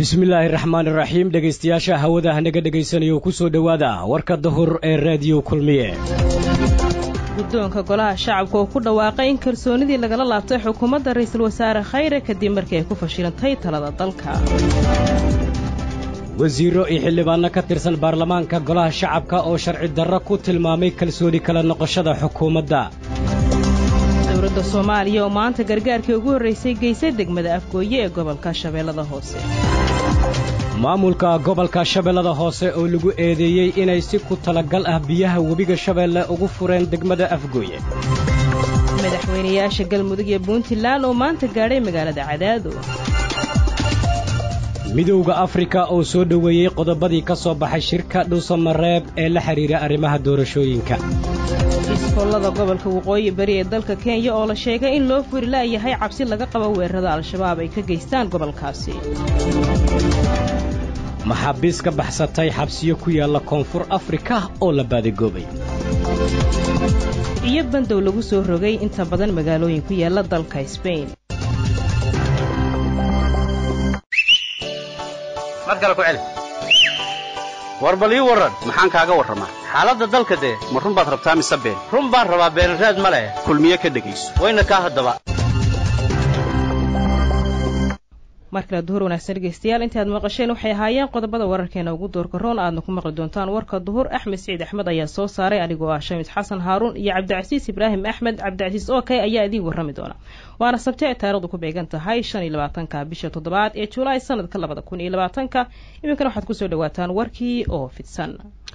bismillaahi raxmaan iraxiim dhegaystayaasha hawada hanaga dhegaysanaya ku soo dhowaada warka dahur ee raadiyo kulmiye guddoonka golaha shacabka oo ku dhawaaqay in kalsoonidii lagala laabtay xukuumadda ra'iisul wasaare khayre kadib markii ay ku fashilantay talada dalka wasiirro iyo xildhibaanno ka tirsan baarlamaanka golaha shacabka oo sharci darro ku tilmaamay kalsooni kala noqoshada xukuumadda dowladda soomaaliya oo maanta gargaarkii ugu horraysay geysay degmada afgooye ee gobolka shabeellada hoose maamulka gobolka shabeellada hoose oo lagu eedeeyey inay si ku talagal ah biyaha webiga shabeelle ugu fureen degmada afgooye madaxweynayaasha galmudug iyo puntland oo maanta gaadhay magaalada cadaado midowda afrika oo soo dhoweeyey qodobadii ka soo baxay shirka dhuusamareeb ee la xidhiira arrimaha doorashooyinka iskoolada gobolka waqooyi bari ee dalka kenya oo la sheegay in loo furi la'yahay cabsi laga qabo weerarada al-shabaab ay ka geystaan gobolkaasi maxaabiis ka baxsatay xabsiyo ku yaalla koonfur afrika oo la baadagoobay iyo bandow lagu soo rogay inta badan magaalooyin ku yaalla dalka sbain mar kale ku celi war bal ii warran maxaan kaaga warramaa xaaladda dalka dee ma run baad rabtaa mise been run baan rabaa beenraad ma leh kulmiye ka dhegayso wayna kaa haddaba mar kale duhur wanaagsan dhegeystayaal intii aad maqasheen waxay ahaayeen qodobada wararkeena ugu doorka roon aadna ku maqli doontaan warka duhur axmed siciid axmed ayaa soo saaray anigoo ah shamid xasan haaruun iyo cabdicasiis ibraahim axmed cabdicasiis okey ayaa idiin warrami doona waana sabti ay taarikhdu ku beegan tahay shan iyo labaatanka bisha toddobaad ee julaay sanadka labada kun iyo labaatanka iminkana waxaad kusoo dhawaataan warkii oo fidsan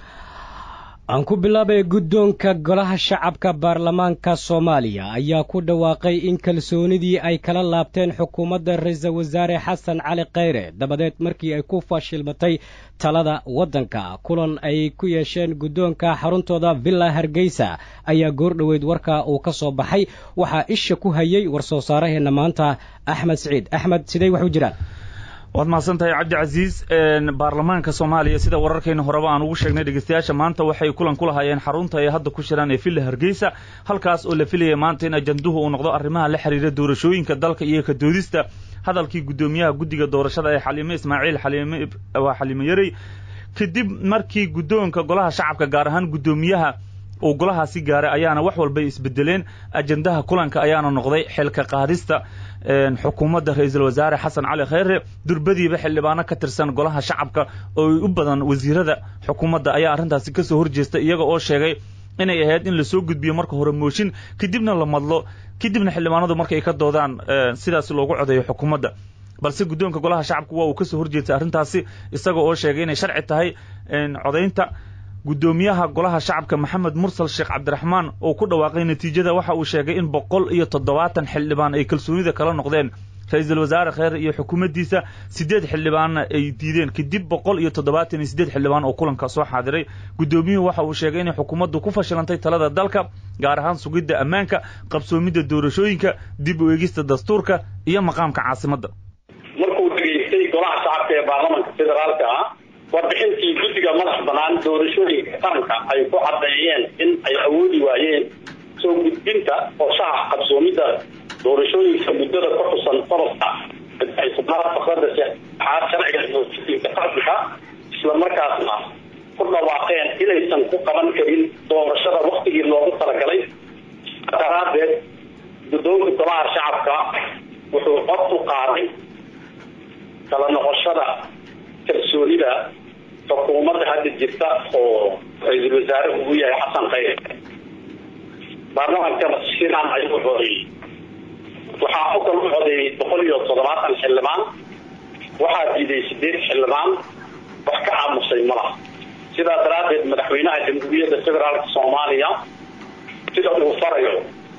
aan ku bilaabay guddoonka golaha shacabka baarlamaanka soomaaliya ayaa ku dhawaaqay in kalsoonidii ay kala laabteen xukuumadda ra-iisul wasaare xasan cali khayre dabadeed markii ay ku fashilmatay talada waddanka kulan ay ku yeesheen guddoonka xaruntooda villa hargeysa ayaa goor dhoweyd warka uu ka soo baxay waxaa isha ku hayay war soo saaraheenna maanta axmed siciid axmed sidey wax u jiraan waad mahadsan tahay cabdicasiis baarlamaanka soomaaliya sida wararkayna horeba aan ugu sheegnay dhegeystayaasha maanta waxay kulan ku lahaayeen xarunta ay hadda ku shiraan ee villa hargeysa halkaas oo la filayay maanta in ajanduhu uu noqdo arrimaha la xiriira doorashooyinka dalka iyo ka doodista hadalkii guddoomiyaha guddiga doorashada ee xaliime ismaaciil xaliime waa xaliime yarey kadib markii guddoonka golaha shacabka gaar ahaan guddoomiyaha uu golahaasi gaaray ayaana wax walbay isbedeleen ajandaha kulanka ayaana noqday xilka qaadista xukuumadda ra-iisul wasaare xasan cali khayre durbadiiba xildhibaano ka tirsan golaha shacabka oo u badan wasiirada xukuumadda ayaa arrintaasi ka soo horjeestay iyaga oo sheegay inay ahayd in lasoo gudbiyo marka hore mooshin kadibna la madlo kadibna xildhibaanadu markay ka doodaan sidaas loogu codeeyo xukuumadda balse guddoonka golaha shacabka waa uu ka soo horjeestay arrintaasi isaga oo sheegay inay sharci tahay codaynta guddoomiyaha golaha shacabka maxamed mursal sheekh cabdiraxmaan oo ku dhawaaqay natiijada waxa uu sheegay in boqol iyo toddobaatan xildhibaan ay kalsoonida kala noqdeen ra-iisul wasaare kheyre iyo xukuumaddiisa siddeed xildhibaanna ay diideen kadib boqol iyo toddobaatan iyo siddeed xildhibaan oo kulanka soo xaadiray guddoomiyuhu waxa uu sheegay inay xukuumaddu ku fashilantay talada dalka gaar ahaan sugidda ammaanka qabsoomidda doorashooyinka dib u eegista dastuurka iyo maqaamka caasimadda markuu dhegaystay golaha shacabka ee baarlamanka federaalka ah warbixintii guddiga madax bannaan doorashooyinka qaranka ay ku caddeeyeen in ay awoodi waayeen soo gudbinta qorshaha qabsoomidda doorashooyinka muddada ku xusan qodobka tobnaad fakrada saxaad sharciga doorashooyinka qaranka islamarkaasna ku dhawaaqeen inaysan ku qaban karin doorashada waktigii loogu talagalay daraadeed guddoonka golaha shacabka wuxuu cod u qaaday kala noqoshada kalsoonida xukuumadda hadda jirta oo ra-iisul wasaare ugu yahay xasan khayre baarlamankana sidan ayuu codeeyey waxaa u kala codeeyey boqol iyo toddobaatan xildhibaan waxaa diiday sideed xildhibaan wax ka aamusay malaha sidaa daraaddeed madaxweynaha jamhuuriyadda federaalka soomaaliya sida uu farayo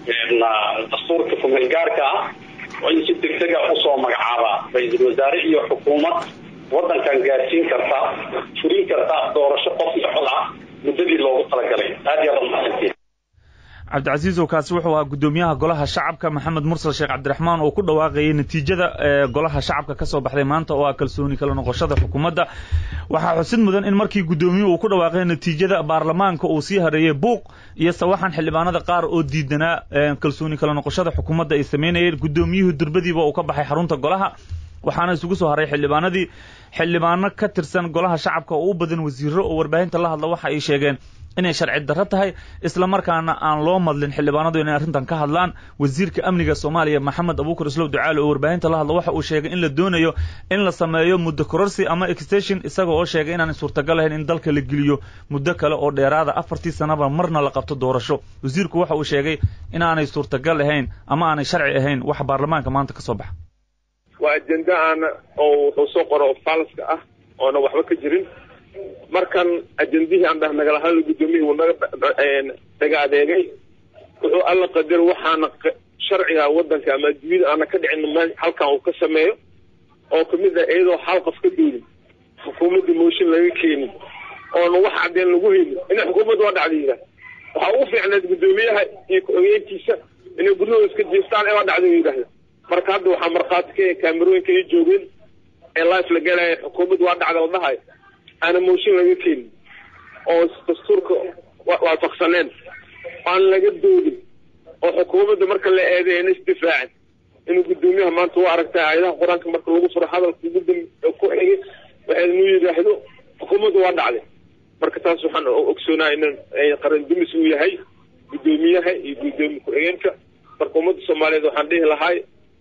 dastuurka kumeelgaarka ah waa in si degdega usoo magacaabaa ra-iisul wasaare iyo xukuumad waddankan gaadsiin karta furin karta doorasho qof iyo cod ah muddadii loogu talagalay aad iyo aad umahadsantiin cabdicasiisow kaasi wuxuu ahaa guddoomiyaha golaha shacabka maxamed mursal sheekh cabdiraxmaan oo ku dhawaaqayay natiijada ee golaha shacabka ka soo baxday maanta oo ah kalsooni kala noqoshada xukuumadda waxaa xusid mudan in markii guddoomiyuhu uu ku dhawaaqay natiijada baarlamaanka uu sii hareeyey buuq iyo sawaxan xildhibaanada qaar oo diidanaa kalsooni kala noqoshada xukuumadda ay samaynayeen guddoomiyuhu durbadiiba uu ka baxay xarunta golaha waxaana isugu soo haray xildhibaanadii xildhibaano ka tirsan golaha shacabka oo u badan wasiiro oo warbaahinta la hadla waxa ay sheegeen inay sharci darro tahay isla markaana aan loo madlin xildhibaanadu inay arrintan ka hadlaan wasiirka amniga soomaaliya maxamed abuukar islow ducaale oo warbaahinta la hadla waxa uu sheegay in la doonayo in la sameeyo muddo kororsi ama extension isaga oo sheegay inaanay suurtagal ahayn in dalka la geliyo muddo kale oo dheeraada afartii sanaba marna la qabto doorasho wasiirku waxa uu sheegay inaanay suurtagal ahayn ama aanay sharci ahayn wax baarlamaanka maanta ka soo baxa waa ajenda aana oo wuxuu soo qoro falska ah oona waxba ka jirin markan ajendihii aan dhah nagala hadla guddoomiyihii wuu naga dhaga adeegay wuxuu alla qadar waxaana sharciga waddanka ama adduunyada aana ka dhicin meel halkan uu ka sameeyo oo kamid ah iyadoo hal qof ka doodin xukuumadda mooshin laga keenin oona wax caddeen lagu helin inay xukuumadda waa dhacda yidhaah waxaa ugu fiicneed guddoomiyaha iyo ku-xigeenkiisa inay guryahooda iska jiiftaan ee waa dhacda yidhaahda marka hadda waxaa markhaati ka kaamerooyinka ay joogeen ee life la galaya xukuumadda waa dhacda la dhahayo aana mooshin laga keenin oo dastuurka waafaqsaneen aan laga doodin oo xukuumadda marka la eeday ayna isdifaacin inuu guddoomiyaha maanta u aragtay aayadaha qur-aanka marka lagu furo hadalka ugu dam ku xigay waxay inuu yidhaahdo xukuumadda waa dhacday marka taas waxaan ogsoonaha in qaran dumis uu yahay guddoomiyaha iyo guddoomiye ku-xigeenka marka ummadda soomaaliyeed waxaan dhihi lahay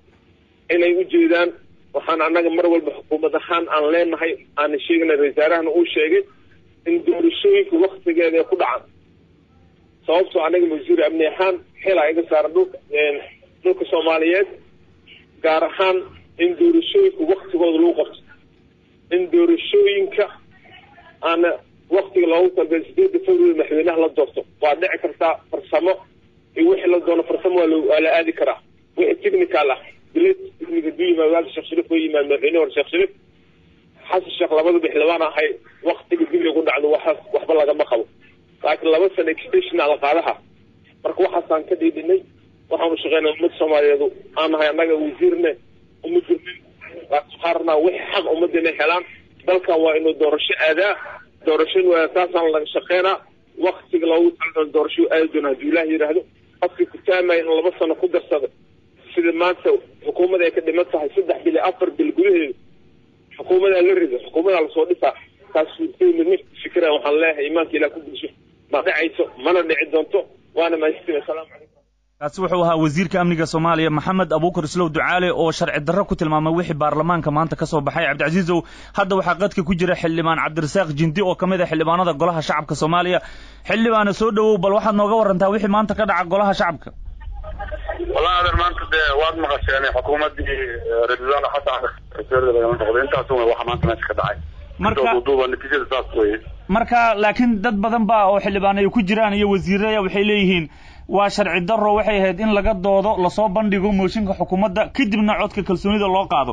inay u jeedaan waxaan annaga mar walba xukuumad ahaan aan leenahay aana sheegana wasaarahana uu sheegay in doorashooyinka waktigeeda ay ku dhacaan sababtoo anaga wasiir amni ahaan xilaa iga saaran dhulka dhulka soomaaliyeed gaar ahaan in doorashooyinka waktigooda lagu qabto in doorashooyinka aana waktiga loogu talbay sideedda february madaxweynaha la doorto waa dhici kartaa farsamo iyo wixii la doono farsamo waa waa la aadi karaa wixii technical ah bilet technical du yimaad waalka sheekh shariif way yimaad madaxweyne hore sheekh shariif xasan sheekh labada bixlabaan ahay waktiga dib ay ku dhacdo waxaas waxba lagama qabo laakiin laba sano extension ala qaadaha marka waxaasaan ka dhiidhinay waxaanu shaqeynaa ummad soomaaliyeed aan nahay annaga wasiirne uma jirnin qaarnaa wixii xaq ummadda inay helaan dalkan waa inuu doorasho aadaa doorasho taasaan laga shaqeynaa waktiga loogu talagalo doorasho aadi doona hadduu ilaah yidhaahdo qofkii kutaamaya in laba sano ku darsada sida maanta xukuumadda ay ka dhiman tahay saddex bil iyo afar bil gudaheeda xukuumadaa la rido xukuumadaa lasoo dhisaa taas fikra waxaan leeyahay imaanka ilah ku bulsho ma dhacayso mana dhici doonto waana mahadsantihin assalaamu calaykum kaasi wuxuu ahaa wasiirka amniga soomaaliya maxamed abuukar islow ducaale oo sharci darro ku tilmaamay wixii baarlamaanka maanta ka soo baxay cabdicasiizow hadda waxaa qadka ku jira xildhibaan cabdirasaaq jindi oo ka mid ah xildhibaanada golaha shacabka soomaaliya xildhibaana soo dhowow bal waxaad nooga warantaa wixii maanta ka dhaca golaha shacabka wallahi adeer maanta dee waad maqasheen xukuumaddii ra-iisul wasaare xasan rasuulada lagama noqdo intaas un waxa maanta meesha ka dhacay marka duuba natiijada saas weye marka laakiin dad badan ba oo xildhibaan ay ku jiraan iyo wasiiraya waxay leeyihiin waa sharci darro waxay ahayd in laga doodo lasoo bandhigo mooshinka xukuumadda kadibna codka kalsoonida loo qaado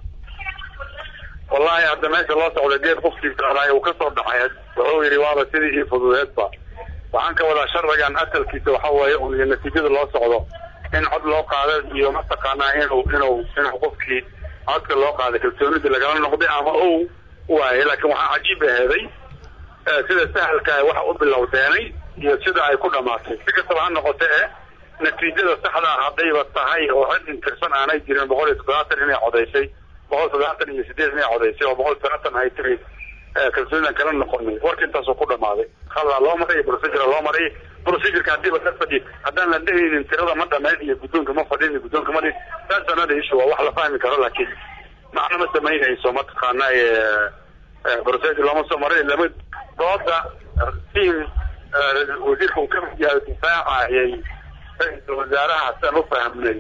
wallahi hadda meesha loo socda geed qofkiisa alaay uu ka soo dhaxay wuxuu yidhi waaba sidii ii fududeedba waxaan ka wadaa sharcigan asalkiisa waxa weeye un iyo natiijada loo socdo in cod loo qaado iyo mataqaanaa inuu inuu inuu qofkii codka loo qaaday kalsoonida lagala noqday ama uu waayay laakiin waxaa cajiib aheeday sida sahalka waxa u bilowdeenay iyo sida ay ku dhamaatay si kastaba ha noqote e natiijada saxda ah haddayba tahay oo cid intirsan aanay jirin boqol iyo toddobaatan inay codaysay boqol toddobaatan iyo sideed inay codaysay oo boqol toddobaatan ay tiri kalsoonidan kala noqonay warka intaasoo ku dhamaaday khaldaa loo maray procedura loo maray procedurka haddiiba ka fadhi haddaan la dhehaynin tirada ma dhamayn iyo guddoonka ma fadhin guddoonka ma dhin taas anada ishu waa wax la fahmi karo laakiin macna ma samaynayso mataqaana procedure looma soo maray lama dooda tiim wasiirka uu ka mid yahay difaacayay ra-iisul wasaaraha saan u fahmnay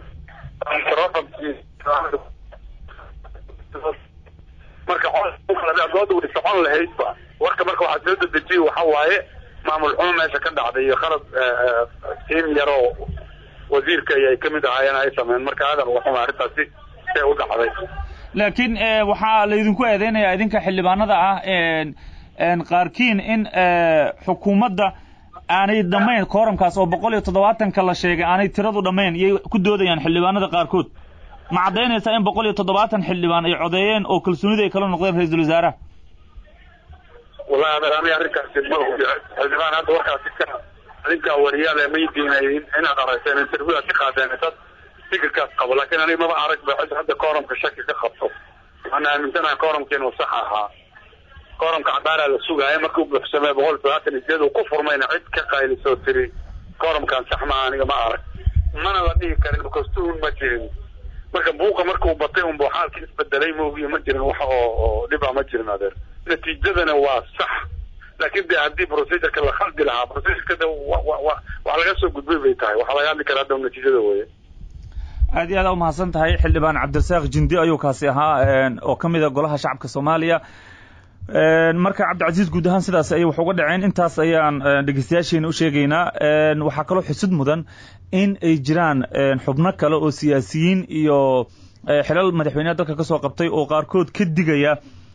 marka dooda way socon lahaydba warka marka waxaa soo dedejiye waxa waaye maamul xumo meesha ka dhacday iyo khalad tiim yaroo wasiirka ay ka mid ahaayeen ay sameyn marka aadan uga xuma arrintaasi see u dhacday laakiin waxaa laydinku eedeynaya idinka xildhibaanada ah qaarkiin in xukuumadda aanay dhammayn kooramkaas oo boqol iyo toddobaatanka la sheegay aanay tiradu dhammayn iyay ku doodayaan xildhibaanada qaarkood ma caddaynaysaa in boqol iyo toddobaatan xildhibaan ay codeeyeen oo kalsoonida ay kala noqdeen ra-iisul wasaaraha wallahi adeer ani arrinkaasi ma ogi xildhibaan hadda warkaasi ka adinkaa wariyaale maydiinay inaad aragteen interview aad ka qaadeen dad fikirkaas qabo laakiin aniga maba arag ba cid hadda kooramka shaki ka qabto waxaan aaminsanahay koorumka inuu sax ahaa koorumka cadaaraa la sugaaya markii u buuxsamee boqol sagaatan iyo sideed uu ku furmayna cid ka qaylisoo tiri koorumkan sax maaha aniga ma arag mana la dhihi karin because tuhun ma jirin marka buuqa marka uu batay unba xaalkii isbedelay moogiyo ma jirin wax oo oo dhiba ma jirin adeer natiijadana waa sax laakiin de haddii procedureka la khaldi lahaa procedureka de wa wa wa wax laga soo gudbay bay tahay waxaa laga hadli karaa hadda natiijada weeye aad iyo aad u mahadsan tahay xildhibaan cabdirasaaq jindi ayuu kaasi ahaa oo ka mid a golaha shacabka soomaaliya marka cabdicasiis guud ahaan sidaas ayay wax uga dhaceen intaas ayaan dhegeystayaasheena u sheegaynaa waxaa kaloo xusud mudan in ay jiraan xubno kale oo siyaasiyiin iyo xilal madaxweyneha dalka ka soo qabtay oo qaarkood ka digaya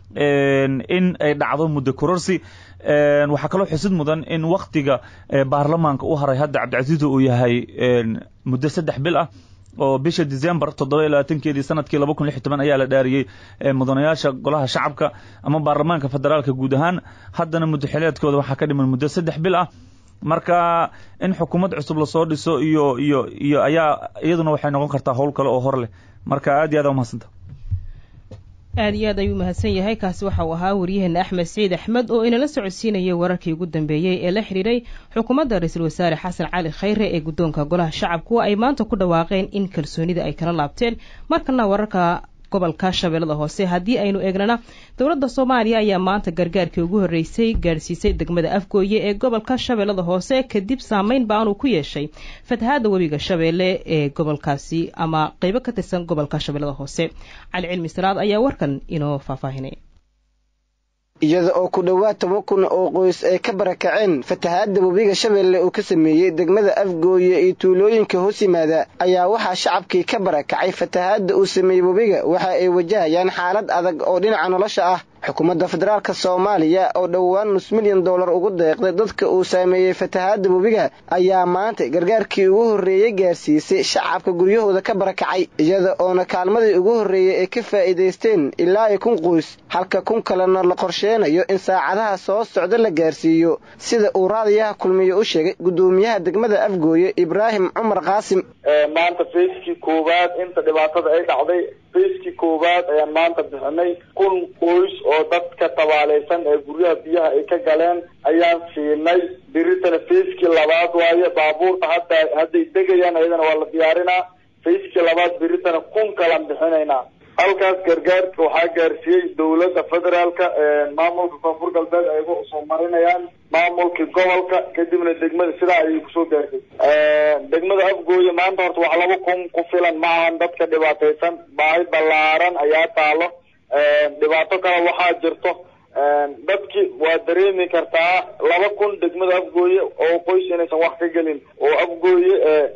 in ay dhacdo muddo kororsi waxaa kaloo xusud mudan in waktiga baarlamaanka u haray hadda cabdicasiis uu yahay muddo saddex bil ah oo bisha december toddoba iyo labaatankeedii sanadkii laba kun lix iyo toban ayaa la dhaariyey mudanayaasha golaha shacabka ama baarlamaanka federaalka guud ahaan haddana muddo xileedkooda waxaa ka dhiman muddo saddex bil ah marka in xukuumad cusub lasoo dhiso iyo iyo iyo ayaa iyaduna waxay noqon kartaa howl kale oo hor leh marka aad iyo aad umahadsanta aada iyo aad ayuu mahadsan yahay kaasi waxa uu ahaa waryaheena axmed siciid axmed oo inala socodsiinayay wararkii ugu dambeeyey ee la xidhiiray xukuumadda ra-iisul wasaare xasan cali khayre ee guddoonka golaha shacabku ay maanta ku dhawaaqeen in kalsoonida ay kala laabteen markana wararka gobolka shabeellada hoose haddii aynu eegnana dowladda soomaaliya ayaa maanta gargaarkii ugu horreysay gaadhsiisay degmada afgooye ee gobolka shabeellada hoose kadib saameyn baanuu ku yeeshay fatahaadda webiga shabeelle ee gobolkaasi ama qeybo ka tirsan gobolka shabeellada hoose cali cilmi salaad ayaa warkan inoo faahfaahinay iyada oo ku dhowaad toban kun oo qoys ay ka barakaceen fatahaadda webiga shabeelle uu ka sameeyey degmada afgooye iyo tuulooyinka hoos yimaada ayaa waxaa shacabkii ka barakacay fatahaadda uu sameeyey webiga waxa ay wajahayaan xaalad adag oo dhinaca nolosha ah xukuumadda federaalka soomaaliya oo dhowaan nus milyan dollar ugu deeqday dadka uu saameeyey fatahaadda webiga ayaa maanta gargaarkii ugu horreeyey gaarsiisay shacabka guryahooda ka barakacay iyada oona kaalmadii ugu horreeyey ay ka faa'iidaysteen ilaa iyo kun qoys halka kun kalena la qorsheenayo in saacadaha soo socda la gaarsiiyo sida uu raadiyaha kulmiye u sheegay guddoomiyaha degmada afgooye ibraahim cumar qaasim maanta fayskii koowaad inta dhibaatada ay dhacday fayskii koowaad ayaan maanta bixinay kun qoys oo dadka tabaalaysan ee guryaha biyaha ay ka galeen ayaan siinay biritana fayskii labaad waaye baabuurta hadda hadday degayaan ayadana waa la diyaarinaa fayskii labaad biritana kun kalaan bixinaynaa halkaas gargaarka waxaa gaarsiiyey dawladda federaalka maamulka koonfur galbeed ay uga soo marinayaan maamulkii gobolka kadibna degmada sidaa ayay kusoo gaartay degmada afgooye maanta horta wax laba kun ku filan maahan dadka dhibaataysan baahi ballaaran ayaa taalo dhibaato kale waxaa jirto dadki waa dareemi kartaa laba kun degmada afgooye oo qoys inaysan wax ka gelin oo afgooye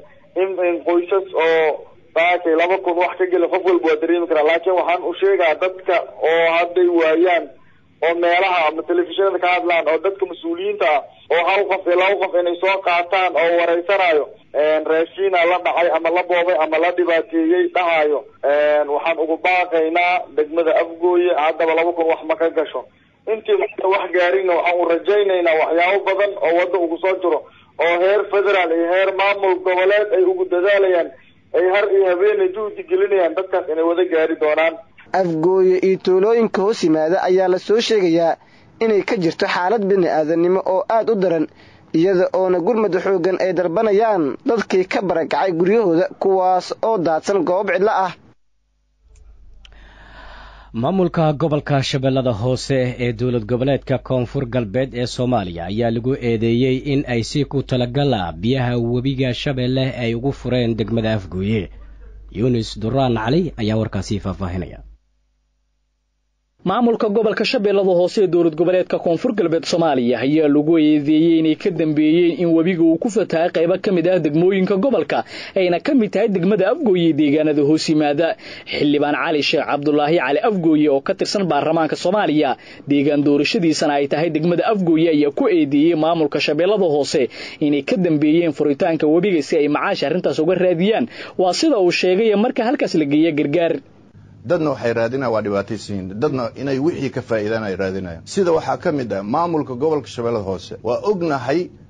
in qoysas oo saakay laba kun wax ka gelin qof walba waa dareemi karaa laakiin waxaan u sheegaa dadka oo hadday waayaan oo meelaha ama telefishinada ka hadlaan oo dadka mas-uuliyiinta ah oo hal qof iyo laba qof inay soo qaataan oo wareysanayo raashiina la dhacay ama la boobay ama la dhibaateeyey dhahayo waxaan ugu baaqaynaa degmada afgooye haddaba laba kun wax ma ka gasho intii marka wax gaarinna waxaan u rajaynaynaa waxyaabo badan oo wadda ugu soo jiro oo heer federaal iyo heer maamul goboleed ay ugu dadaalayaan ay har iyo habeenay juhdi gelinayaan dadkaas inay wada gaari doonaan afgooye iyo tuulooyinka hoos yimaada ayaa la soo sheegayaa inay ka jirto xaalad bini aadannimo oo aad u daran iyada oona gurmada xooggan ay dalbanayaan dadkii ka barakacay guryahooda kuwaas oo daadsan goob cidlo ah maamulka gobolka shabeellada hoose ee dowlad goboleedka koonfur galbeed ee soomaaliya ayaa lagu eedeeyey in ay si ku talagala biyaha webiga shabeelle ay ugu fureen degmada afgooye yunis duraan cali ayaa warkaasi faahfaahinaya maamulka gobolka shabeellada hoose ee dowlad goboleedka koonfur galbeed soomaaliya ayaa lagu eedeeyey inay ka dambeeyeen in webiga uu ku fatahay qaybo ka mid ah degmooyinka gobolka ayna ka mid tahay degmada afgooye deegaanada hoos yimaada xildhibaan cali sheekh cabdulaahi cali afgooye oo ka tirsan baarlamaanka soomaaliya deegaan doorashadiisana ay tahay degmada afgooye ayaa ku eedeeyey maamulka shabeellada hoose inay ka dambeeyeen furitaanka webiga si ay macaash arrintaas uga raadiyaan waa sida uu sheegay marka halkaas la geeya gargaar dadna waxay raadinayaan waa dhibaataysiin dadna inay wixii ka faa'iidaan ay raadinayaan sida waxaa ka mid ah maamulka gobolka shabeellada hoose waa ognahay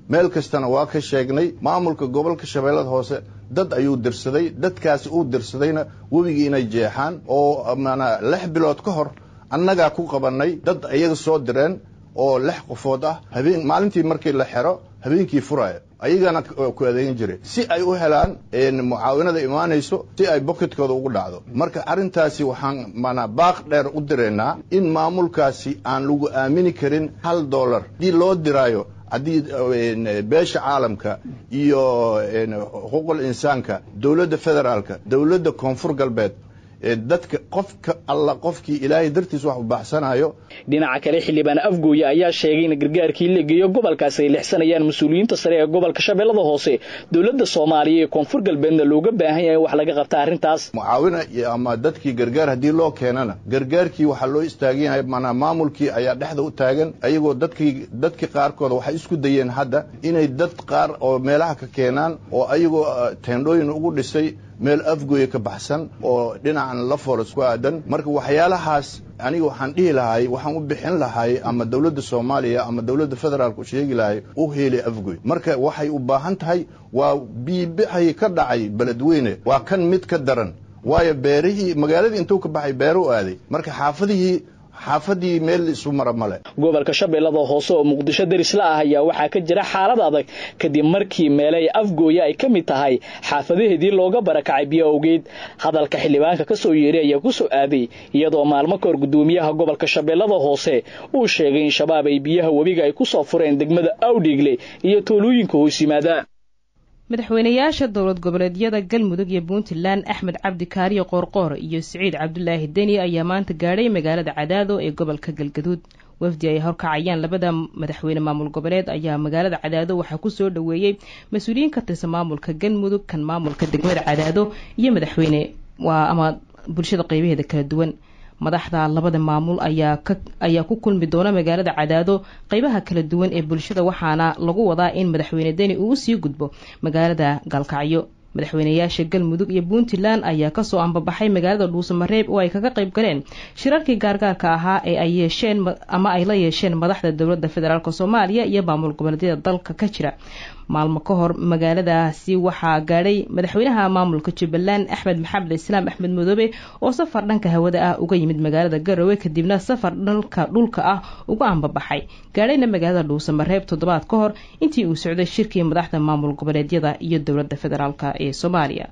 meel kastana waa ka sheegnay maamulka gobolka shabeellada hoose dad ayuu dirsaday dadkaasi uu dirsadayna webigii inay jeexaan oo mana lix bilood ka hor annagaa ku qabannay dad iyaga soo direen oo lix qofood ah habeen maalintii markii la xero habeenkii furaya ayagana ku adeegan jiray si ay u helaan mucaawinada imaanayso si ay boketkooda ugu dhacdo marka arrintaasi waxaan mana baaq dheer u direynaa in maamulkaasi aan lagu aamini karin hal dollar haddii loo diraayo haddii beesha caalamka iyo xuquuqul insaanka dowladda federaalka dowladda koonfur galbeed dadka qofka alla qofkii ilaahay dartiis wax u baxsanayo dhinaca kale xildhibaan afgooye ayaa sheegay in gargaarkii la geeyo gobolkaasi ay lixsanayaan mas-uuliyiinta sare ee gobolka shabeellada hoose dowladda soomaaliya ee koonfur galbeedna looga baahan yahay wax laga qabta arrintaas mucaawina ama dadkii gargaar haddii loo keenana gargaarkii waxaa loo istaagan yahay manaa maamulkii ayaa dhexda u taagan ayagoo dadkii dadkii qaarkood waxay isku dayeen hadda inay dad qaar oo meelaha ka keenaan oo ayagoo teendhooyin ugu dhisay meel afgooye ka baxsan oo dhinacan la foolas ku aadan marka waxyaalahaas aniga waxaan dhihi lahay waxaan u bixin lahay ama dowladda soomaaliya ama dowladda federaalka u sheegi lahay u heeli afgoy marka waxay u baahan tahay waa biibixay ka dhacay beledweyne waa kan mid ka daran waayo beerihii magaaladii intuu ka baxay beero u aaday marka xaafadihii xaafadii meel isu mara male gobolka shabeellada hoose oo muqdisho derisla ah ayaa waxaa ka jira xaalad adag kadib markii meelay afgooye ay ka mid tahay xaafadaheedii looga barakacay biyo awgeed hadalka xildhibaanka ka soo yeeray ayaa ku soo aaday iyadoo maalmo kahor guddoomiyaha gobolka shabeellada hoose uu sheegay in shabaab ay biyaha webiga ay ku soo fureen degmada awdhiigle iyo tuulooyinka hoos yimaada madaxweynayaasha dowlad goboleedyada galmudug iyo puntland axmed cabdi kaariyo qoorqoor iyo siciid cabdulaahi deni ayaa maanta gaadhay magaalada cadaado ee gobolka galgaduud wafdi ay horkacayaan labada madaxweyne maamul goboleed ayaa magaalada cadaado waxaa kusoo dhoweeyey mas-uuliyiin ka tirsan maamulka galmudug kan maamulka degmada cadaado iyo madaxweyne waa ama bulshada qeybaheeda kala duwan madaxda labada maamul ayaa ka ayaa ku kulmi doona magaalada cadaado qeybaha kala duwan ee bulshada waxaana lagu wadaa in madaxweyne deni uu usii gudbo magaalada gaalkacyo madaxweynayaasha galmudug iyo puntland ayaa kasoo ambabaxay magaalada dhuusamareeb oo ay kaga qayb galeen shirarkii gaargaarka ahaa ee ay yeesheen ama ay la yeesheen madaxda dowladda federaalk soomaaliya iyo maamul goboleedyada dalka ka jira maalmo ka hor magaaladaasi waxaa gaadhay madaxweynaha maamulka jubbaland axmed maxamed islaam axmed madoobe oo safar dhanka hawada ah uga yimid magaalada garowe kadibna safar dhanka dhulka ah uga ambabaxay gaadhayna magaalada dhuusamareeb toddobaad ka hor intii uu socday shirkii madaxda maamul goboleedyada iyo dowladda federaalk ee soomaaliya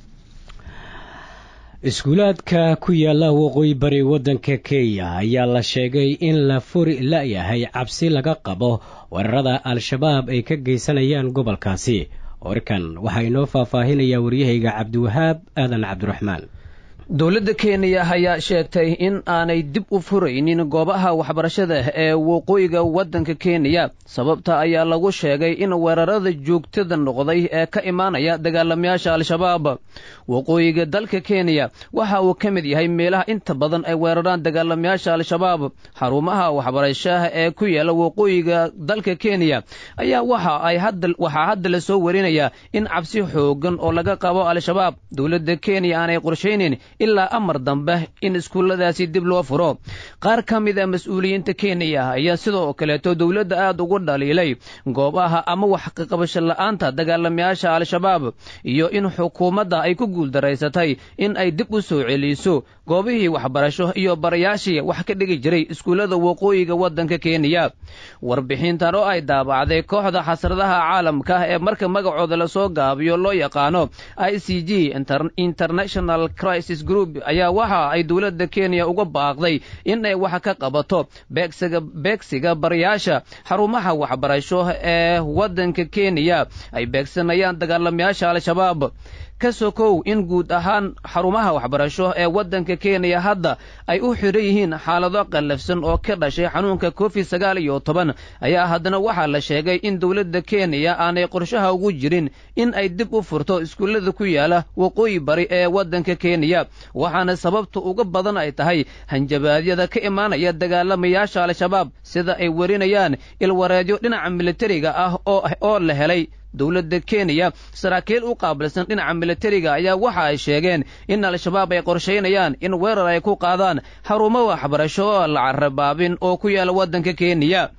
iskuulaadka ku yaala waqooyi bari waddanka kenya ayaa la sheegay in la furi la-yahay cabsi laga qabo weerarada al-shabaab ay ka geysanayaan gobolkaasi warkan waxaa inoo faahfaahinayaa waryahayga cabdiwahaab aadan cabdiraxmaan dowladda kenya ayaa sheegtay in aanay dib u furaynin goobaha waxbarashada ee waqooyiga waddanka kenya sababta ayaa lagu sheegay in weerarada joogtada noqday ee ka imaanaya dagaalamayaasha al-shabaab waqooyiga dalka kenya waxa uu ka mid yahay meelaha inta badan ay weeraraan dagaalamayaasha al-shabaab xarumaha waxbarashaha ee ku yaala waqooyiga dalka kenya ayaa waxa ay hadda waxaa hadda la soo warinayaa in cabsi xoogan oo laga qabo al-shabaab dowladda kenya aanay qorshaynin ilaa amar dambe in iskuulladaasi dib loo furo qaar ka mid a mas-uuliyiinta kenya ayaa sidoo kaleeto dowladda aad ugu dhaliilay goobaha ama wax kaqabasho la'aanta dagaalamayaasha al-shabaab iyo in xukuumadda ay ku guuldaraysatay in ay dib u soo celiso goobihii waxbarasho iyo barayaashii wax ka dhigi jiray iskuullada waqooyiga waddanka kenya warbixintan oo ay daabacday kooxda xasradaha caalamka ee marka magacooda lasoo gaabiyo loo yaqaano i c g international crisis group ayaa waxa ay dowladda kenya uga baaqday in ay wax ka qabato beegsiga beegsiga barayaasha xarumaha waxbarasho ee waddanka kenya ay beegsanayaan dagaalamayaasha al-shabaab ka sokow in guud ahaan xarumaha waxbarasho ee waddanka kenya hadda ay u xidhan yihiin xaalado qallafsan oo ka dhashay xanuunka covid sagaal iyo toban ayaa haddana waxaa la sheegay in dowladda kenya aanay qorshaha ugu jirin in ay dib u furto iskuullada ku yaala waqooyi bari ee waddanka kenya waxaana sababta uga badan ay tahay hanjabaadyada ka imaanaya dagaalamayaasha al-shabaab sida ay warinayaan ilwareedyo dhinaca militariga ah oo la helay dowladda kenya saraakiil u qaabilsan dhinaca militariga ayaa waxa ay sheegeen in al-shabaab ay qorshaynayaan in weerar ay ku qaadaan xarumo waxbarasho oo la carabaabin oo ku yaala waddanka kenya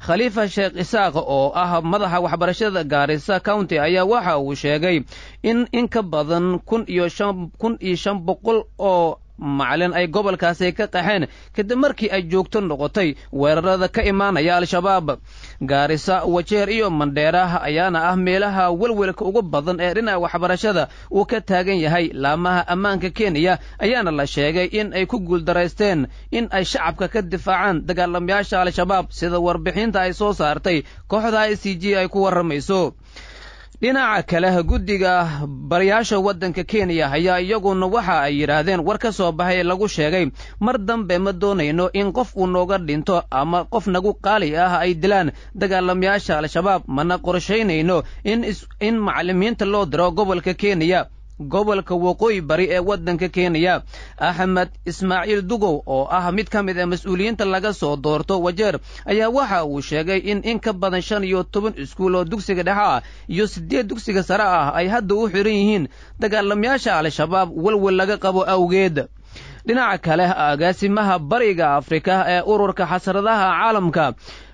khaliifa sheekh isaaq oo ah madaxa waxbarashada gaarisa county ayaa waxa uu sheegay in in ka badan kun iyo shan kun iyo shan boqol oo macalin ay gobolkaasi ka qaxeen kadib markii ay joogto noqotay weerarada ka imaanaya al-shabaab gaarisa wajeer iyo mandheera ayaana ah meelaha welwelka ugu badan ee dhinaca waxbarashada uu ka taagan yahay laamaha ammaanka kenya ayaana la sheegay in ay ku guuldaraysteen in ay shacabka ka difaacaan dagaalamayaasha al-shabaab sida warbixinta ay soo saartay kooxda i c g ay ku warramayso dhinaca kale guddiga barayaasha waddanka kenya ayaa iyaguna waxa ay yidhaahdeen war ka soo baxay lagu sheegay mar dambe ma doonayno in qof uu nooga dhinto ama qof nagu qaali ah ay dilaan dagaalamayaasha al-shabaab mana qorshaynayno in macallimiinta loo diro gobolka kenya gobolka waqooyi bari ee waddanka kenya axmed ismaaciil dugow oo ah mid ka mid a mas-uuliyiinta laga soo doorto wajeer ayaa waxa uu sheegay in in ka badan shan iyo toban iskuul oo dugsiga dhexe ah iyo siddeed dugsiga sare ah ay hadda u xidhan yihiin dagaalamayaasha al-shabaab welwel laga qabo awgeed dhinaca kale agaasimaha bariga afrika ee ururka xasradaha caalamka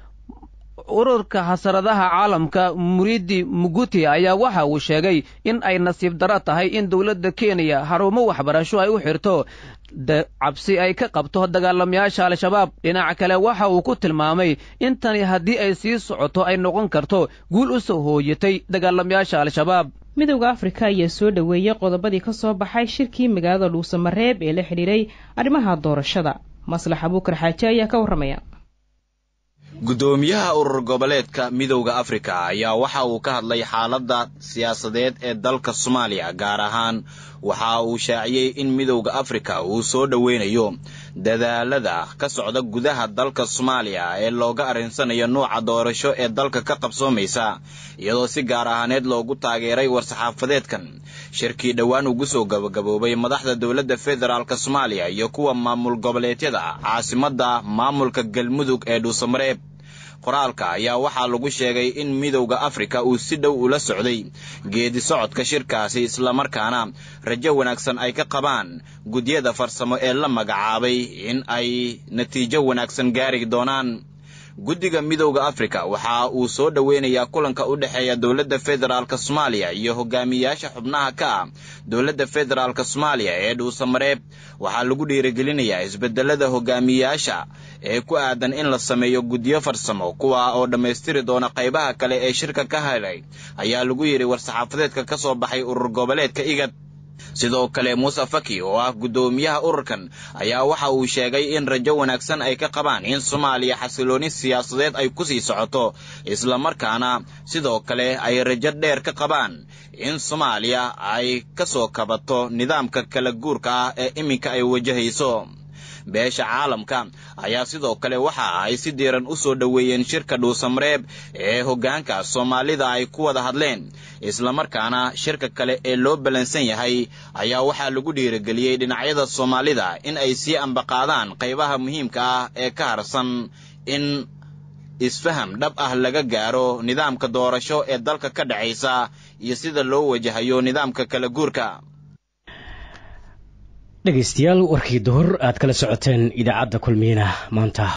ururka xasaradaha caalamka muridi muguti ayaa waxa uu sheegay in ay nasiib daro tahay in dowladda kenya xarumo waxbarasho ay u xirto cabsi ay ka qabto dagaalamayaasha al-shabaab dhinaca kale waxa uu ku tilmaamay in tani haddii ay sii socoto ay noqon karto guul u soo hooyatay dagaalamayaasha al-shabaab midowda afrika ayaa soo dhoweeyey qodobadii ka soo baxay shirkii magaalada dhuusamareeb ee la xidhiiray arrimaha doorashada maslax abuukar xaaje ayaa ka warramaya guddoomiyaha urur goboleedka midowda afrika ayaa waxa uu ka hadlay xaaladda siyaasadeed ee dalka soomaaliya gaar ahaan waxa uu shaaciyey in midowda afrika uu soo dhoweynayo dadaalada ka socda gudaha dalka soomaaliya ee looga arrinsanayo nuuca doorasho ee dalka ka qabsoomaysa iyadoo si gaar ahaaneed loogu taageeray war-saxaafadeedkan shirkii dhowaan ugu soo gabagaboobay madaxda dowladda federaalk soomaaliya iyo kuwa maamul goboleedyada caasimadda maamulka galmudug ee dhuusamareeb qoraalka ayaa waxaa lagu sheegay in midowda afrika uu si dhow ula socday geedi socodka shirkaasi islamarkaana rajo wanaagsan ay ka qabaan gudyada farsamo ee la magacaabay in ay natiijo wanaagsan gaari doonaan guddiga midowda afrika waxa uu soo dhoweynayaa kulanka u dhexeeya dowladda federaalk soomaaliya iyo hogaamiyayaasha xubnaha ka ah dowladda federaalk soomaaliya ee dhuusamareeb waxaa lagu dhiirigelinayaa isbedelada hogaamiyayaasha ee ku aadan in la sameeyo guddiyo farsamo kuwa oo dhammaystiri doona qaybaha kale ee shirka ka helay ayaa lagu yidhi war-saxaafadeedka ka soo baxay urur goboleedka igad sidoo kale muuse faki oo ah guddoomiyaha ururkan ayaa waxa uu sheegay in rajo wanaagsan ay ka qabaan in soomaaliya xasilooni siyaasadeed ay ku sii socoto islamarkaana sidoo kale ay rajo dheer ka qabaan in soomaaliya ay ka soo kabato nidaamka kala guurka ah ee iminka ay wajahayso beesha caalamka ayaa sidoo kale waxa ay si diiran u soo dhoweeyeen shirka dhuusamareeb ee hoggaanka soomaalida ay ku wada hadleen islamarkaana shirka kale ee loo ballansan yahay ayaa waxaa lagu dhiirigeliyey dhinacyada soomaalida in ay sii ambaqaadaan qaybaha muhiimka ah ee ka harsan in isfaham dhab ah laga gaaro nidaamka doorasho ee dalka ka dhacaysa iyo sida loo wajahayo nidaamka kala guurka dhegaystayaal warkii duhur aad kala socoteen idaacadda kulmiyana maanta